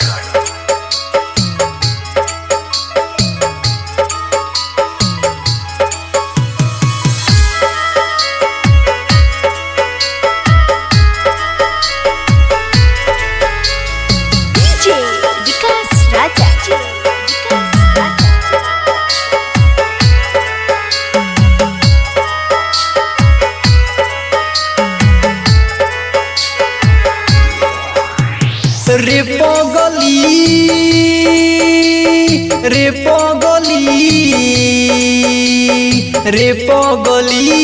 DJ Vikas Raja. Vikas Raja. রে পগলি রে পগলি রে পগলি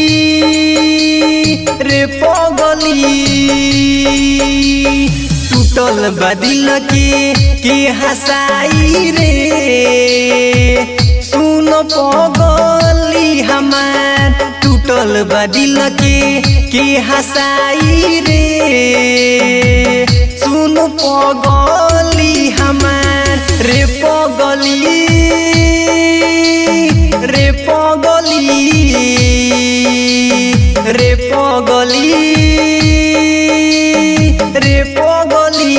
রে পগলি टूटल बदिल के के हसाई रे सुन पगली हमार टूटल बदिल के के हसाई रे सुन पगली हमार रे पगली रे पगली रे पगली रे पगली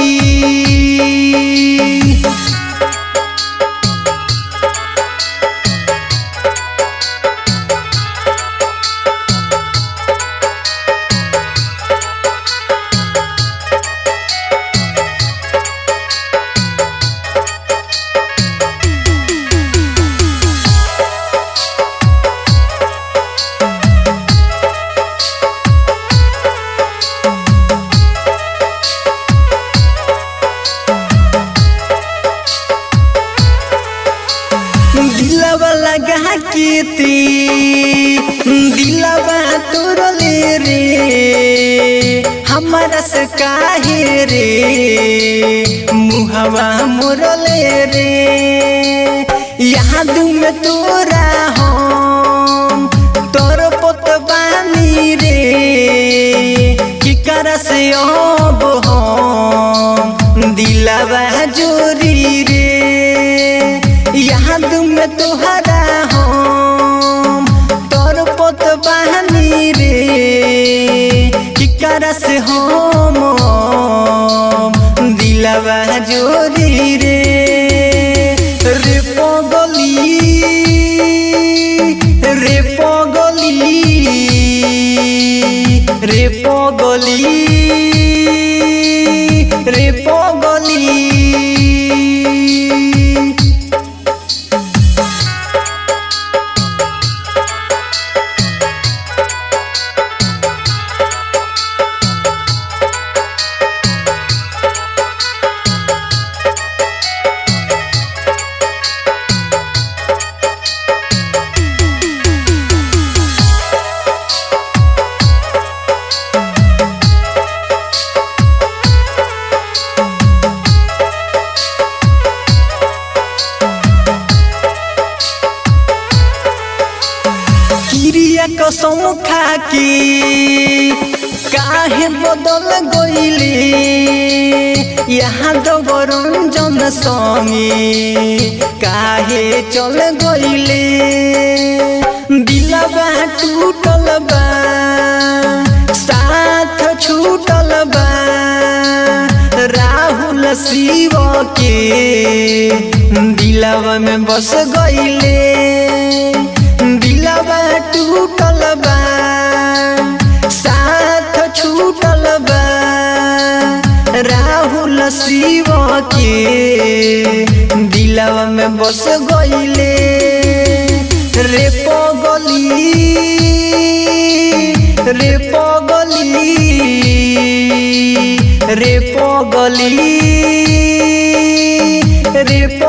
दिलवा लगा के ते दिलवा तोरले रे हमारा से काहे रे मुहवा मोरले रे याद में तोरा हम तोर पोत बानी रे की कर से अब हम दिलवा जोरी रे याद में तोहरा हम तोर पोत बहनी रे की कर से हम दिलवा जोरी रे रे पगली रे पगली रे पगली रे पगली किरिया कसम खा के काहे बदल गईले यहाँ दबरंजन संगे काहे चल गईले दिलवा टूटल बा साथ छूटल बा राहुल शिव के दिलवा में बस गईले दिलवा टूटल बा साथ छूटल बा राहुल शिव के दिलवा में बस गईले रे पगली रे पगली रे पगली रे